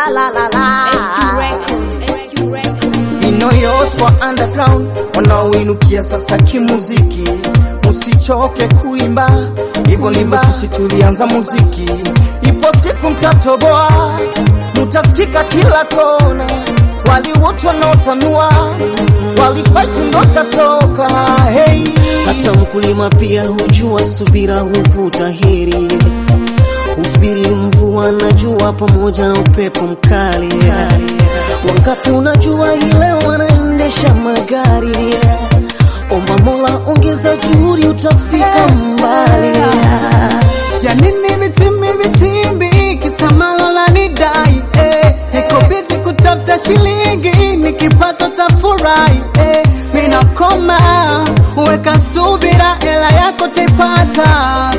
la la la la. SQ Record, SQ Record. Inoyos kwa underground wanaoinukia sasa kimuziki, musichoke kuimba hivyo ndivyo sisi tulianza muziki. Ipo siku mtatoboa, mutasikika kila kona, wali wote wanaotanua walifight ndo katoka. Hey, Hata mkulima pia hujua subira huvuta heri, usubiri mvua na jua pamoja na upepo mkali. Wangapi unajua hii leo wanaendesha magari? Omba Mola, ongeza juhudi, utafika mbali. ya nini vitimbi vitimbi kisamala la nidai eh. niko bizi kutafuta shilingi nikipata tafurahi eh. minakoma weka subira ela yako taipata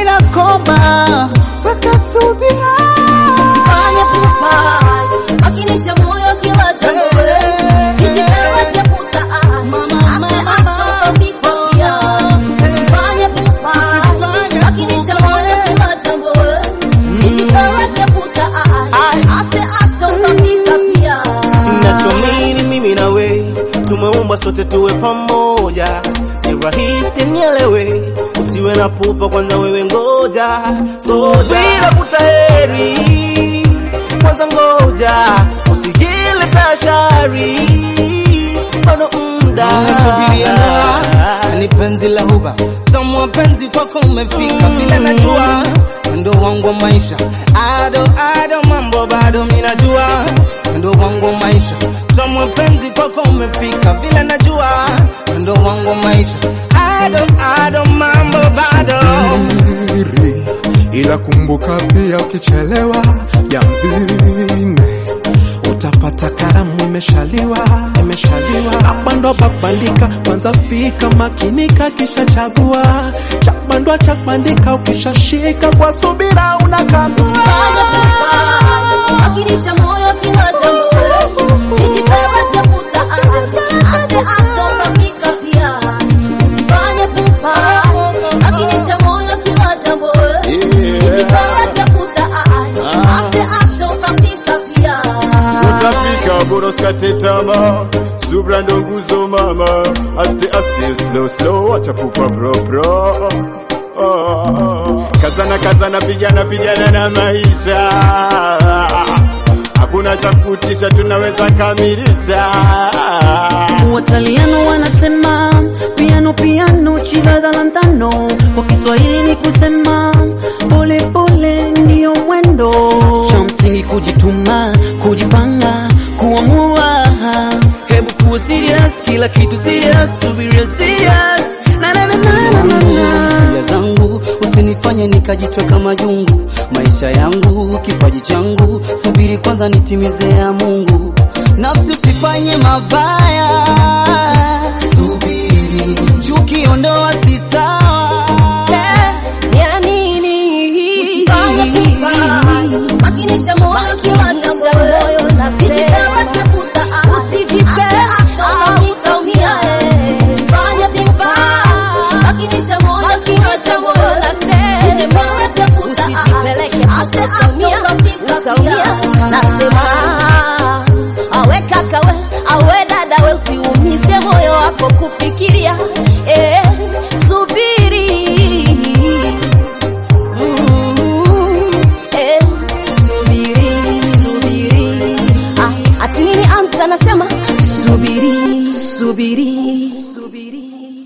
minakoma weka subira Fanya pupa, makinisha moyo kila jambo. Kijipewa keputa, ase aso mikosia. Fanya pupa, makinisha moyo kila jambo. Kijipewa keputa, ase aso mikosia pia. Nachoamini mimi na we tumeumbwa sote tuwe pamoja, si rahisi nielewe, usiwe na pupa kwanza, wewe ngoja soja bila kutaheri kwanza, ngoja usijile tashari, bado mda Nasubiria ndoa ni penzi la huba tamwa penzi kwako umefika vile najua ndo wangu wa maisha ado ado mambo bado minajua ndo wangu wa maisha tamwa penzi kwako umefika vile najua ndo wangu wa maisha ado ado mambo bado siri, ila kumbuka pia ukichelewa jambini utapata karamu imeshaliwa imeshaliwa. Hapa ndo papandika, kwanza fika makinika, kisha chagua chapandwa chapandika, ukishashika kwa subira unakagua Fanya pupa, makinisha moyo kila jambo. Kijipewa keputa, ase aso mikosia pia. Usifanye pupa, makinisha moyo kila jambo. Kijipewa keputa, ase aso mikosia pia. utafika bora usikate tamaa subra ndo nguzo mama aste aste slow slow acha pupa bro bro Ah, kazana kazana pigana pigana na maisha hakuna cha kutisha tunaweza kamilisha Wataliano wanasema piano piano chila lantano, kwa Kiswahili ni kusema pole pole ndiyo mwendo. Cha msingi kujituma, kujipanga, kuamua. Hebu kuwa serious, kila kitu serious, subiria serious. Na na na na na na na. hisia zangu usinifanye nikajitweka majungu maisha yangu kipaji changu subiri kwanza nitimize ya mungu nafsi usifanye mabaya subiri chuki ondoa si sawa Ya nini? Usifanye pupa, makinisha moyo kila jambo. Usijipewe keputa, usijipewe utaumia. Usifanye pupa, makinisha moyo kila jambo. Usijipewe keputa, utaumia, utaumia. Nasema awe kaka we, awe dada we, usiumize moyo wako kufikiria eh, subiri Eh, subiri, subiri. Ah, ati nini Amsa anasema subiri, subiri, subiri.